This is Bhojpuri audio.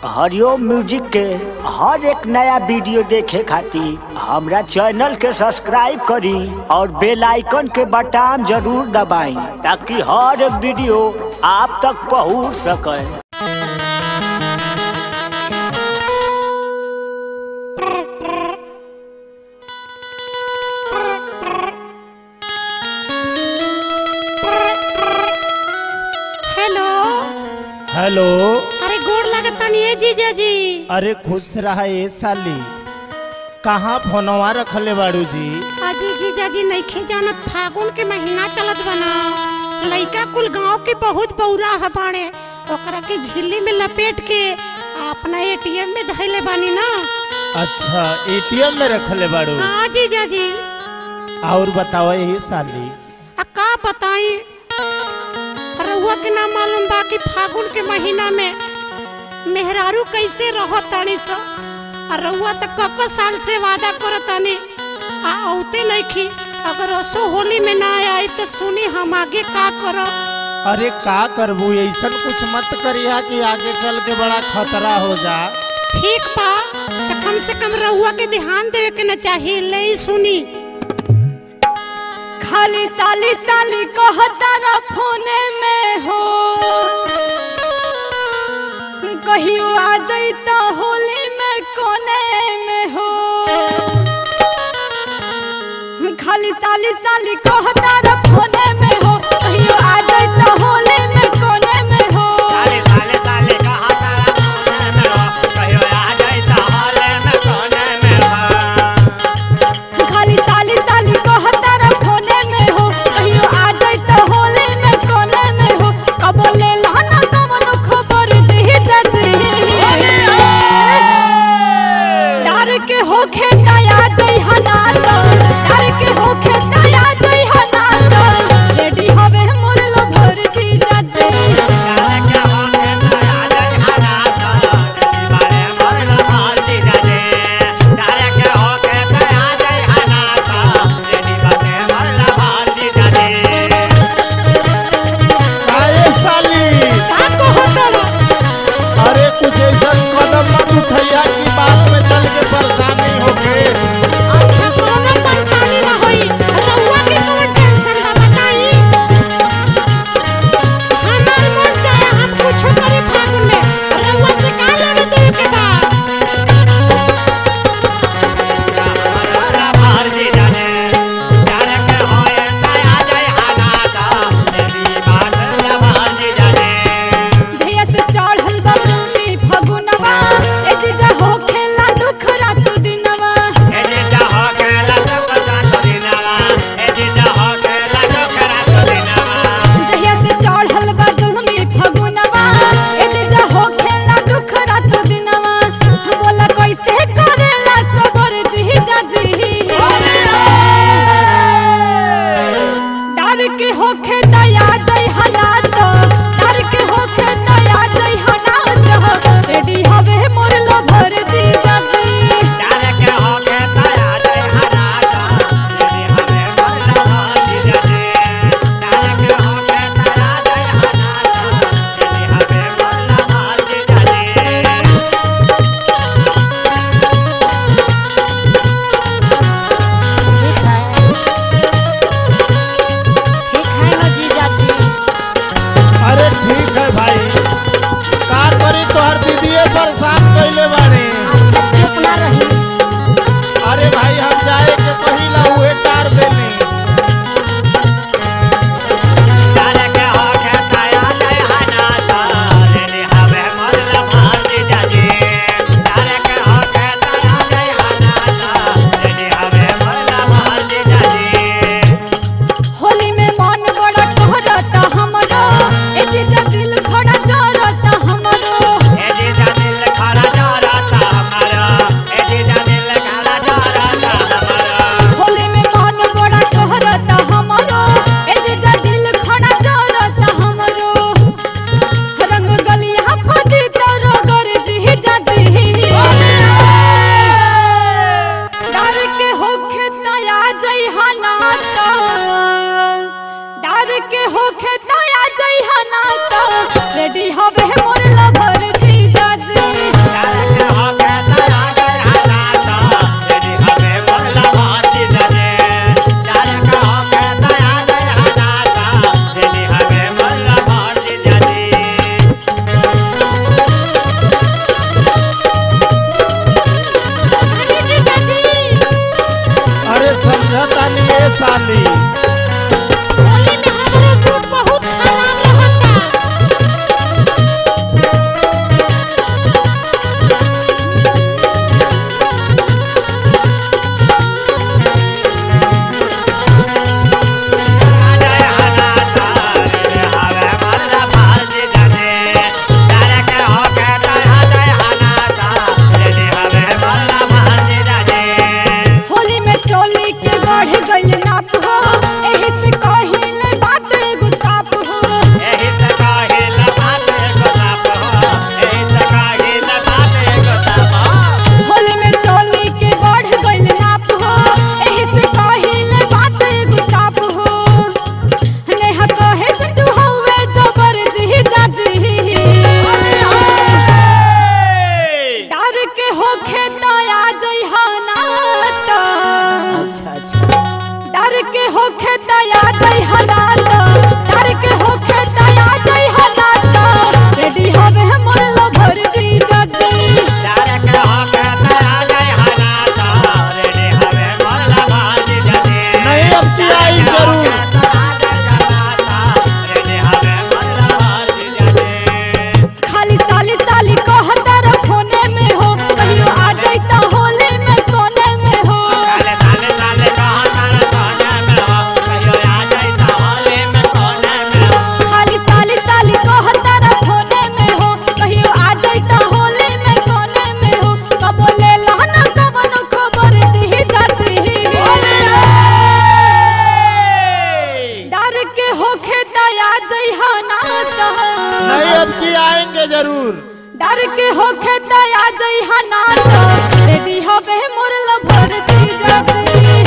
हरिओम म्यूजिक के हर एक नया वीडियो देखे खातिर हमरा चैनल के सब्सक्राइब करी और बेल आइकन के बटन जरूर दबाई ताकि हर एक वीडियो आप तक पहुंच सके हेलो हेलो अरे गोड़ लगतानी ए जीजा जी अरे खुश रहा ए साली कहाँ फोनवा रखले बाड़ू जी अजी जीजा जी नइखे जानत फागुन के महीना चलत बना लइका कुल गांव के बहुत बौरा है बाड़े ओकरा के झिल्ली में लपेट के अपना एटीएम में धइले बानी ना अच्छा एटीएम में रखले बाड़ू हाँ जीजा जी और बताओ ए साली आ का बताई रउआ के ना मालूम बा कि फागुन के महीना में मेहरारू कैसे रहत तानी स आ रउआ त कको साल से वादा करत तानी आ औते नइखी अगर असो होली में ना आई तो सुनी हम आगे का करब अरे का करबू ऐसन कुछ मत करिया कि आगे चल के बड़ा खतरा हो जा ठीक बा त कम से कम रउआ के ध्यान देवे के न चाहिए ले ई सुनी खाली साली साली कहता ना फोने में हो कहियो आ जैता होली में कोने में हो खाली साली साली कहता ना फोने में हो कहियो आ जैता होली में कोने में हो साले साले साले कहा तारा कोने में हो कहियो आ जाइता हाले में कोने में हो खाली साली साली कहता ना फोने में हो कहियो आ जैता होली में कोने में हो कब ले लाना कवनो खबर दे जजी डर के होखे दया जई हनात डर के होखे दया जई हनात रेडी हवे मोर लो भर जी जजी जाने के हो के आ जाई हना तो जदी बारे मोर लो भाती जाजे जाने के हो के आ जाई हना तो जदी बारे मोर लो भाती जाजे काहे साली का कहत बा अरे कुछ ऐसा कदम मत उठैया कि बाद में चल के परेशानी होके अच्छा कोनो परेशानी ना होई रउआ के कौन टेंशन बा बताई हमार मन चाहे हम कुछो करे फागुन में रउआ से का लेवे देवे के बा मोर भाती जाजे जाने के हो के आ जाई हना तो जदी बारे भाती जाजे जहिया से चढ़ल बबरूनी फगुनवा ए जीजा हो खेला दुख रात दिनवा एजिंदा हो गेला तो पसात दिनवा एजिंदा हो गेला तो खरात दिनवा जहिया से चढ़ल बबरूनी फगुनवा ए जीजा हो खेला दुख रात दिनवा बोला कैसे करेला सबर जीजा जी डर के होखे दया जय हालात डर के होखे दया जय हालात रेडी हवे मोर लो भर जीजा जी जाने के हो के ताया जय हना तो यदि हमें मरना भाती जाजे जाने के हो के ताया जय हना तो यदि हमें मरना भाती जाजे ठीक है ठीक है ना जीजा जी अरे ठीक है भाई का करी तोहर दीदीए परेशान कैले बाड़े अच्छा चुप ना रही अरे भाई हम जाए के कहिला उहे टार देनी जाने के हो के ताया जय हना तो यदि हमें मरना भाती जाजे जाने के हो के ताया जय हना तो यदि हमें मरना भाती जाजे होली में मन बड़ा कहरता हमरो ए जीजा दिल खड़ा चरता हमरो एजिंदा दिल खड़ा डर के होखे त आ जई हना तो रेडी हवे मोर लभर जीजा जी